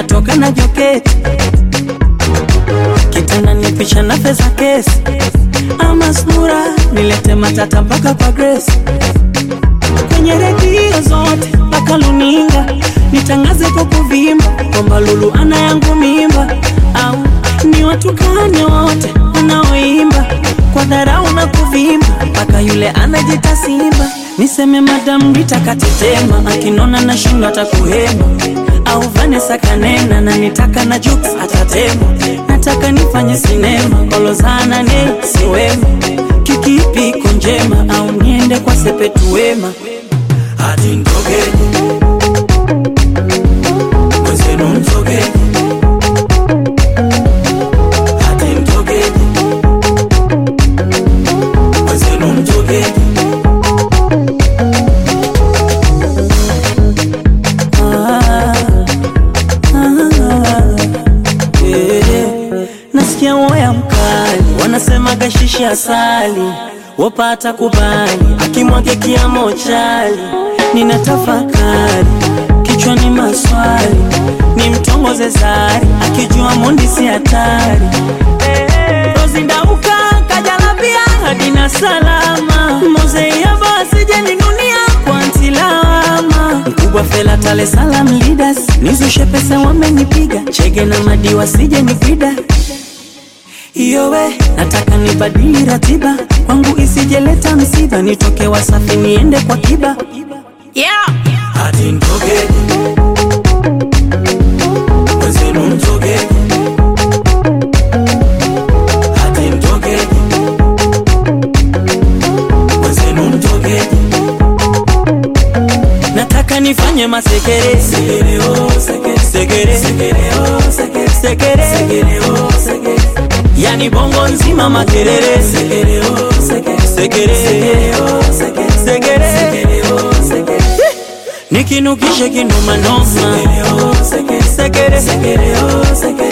natoka na joketi kitanda ni picha na pesa kesi ama sura nilete matata mpaka kwa Grace kwenye redio zote mpaka luninga nitangaze kwa kuvimba kwamba Lulu ana yangu mimba, au ni watukane wote wanaoimba kwa dharau na kuvimba mpaka yule anajita Simba. Niseme Madam Rita katetema, akinona na shindo atakuhema, au Vanessa kanena na nitaka na Jux atatema. Nataka nifanye sinema kolozana ne siwema, kikipi iko njema, au niende kwa Sepetu Wema hadi mtokeni mwenzenu mtokeni hadi mtokeni mwenzenu mtokeni Ah, ah, eh. Nasikia woya mkali wanasema gashishi asali wapata kubali akimwage kiamo chali nina tafakari kichwani maswali ni mtongoze zari akijua mundi si hatari rozindauka kajalabia hadina salama mozeiaba asijeninunia kwa ntilawama mkubwa fela tale salam leaders nizushe pesa wamenipiga chege na madiwa sije nipida iyowe nataka nibadili ratiba kwangu isijeleta msiba nitoke wasafi niende kwa kiba yeah. hadi mtokeni mwenzenu mtokeni hadi mtokeni mwenzenu mtokeni nataka nifanye masekere sekere oh sekere sekere sekere oh sekere sekere sekere oh sekere yani bongo nzima makerere sekere oh sekere sekere sekere oh sekere sekere sekere oh sekere nikinukishe kinumanoma sekere oh sekere sekere sekere oh sekere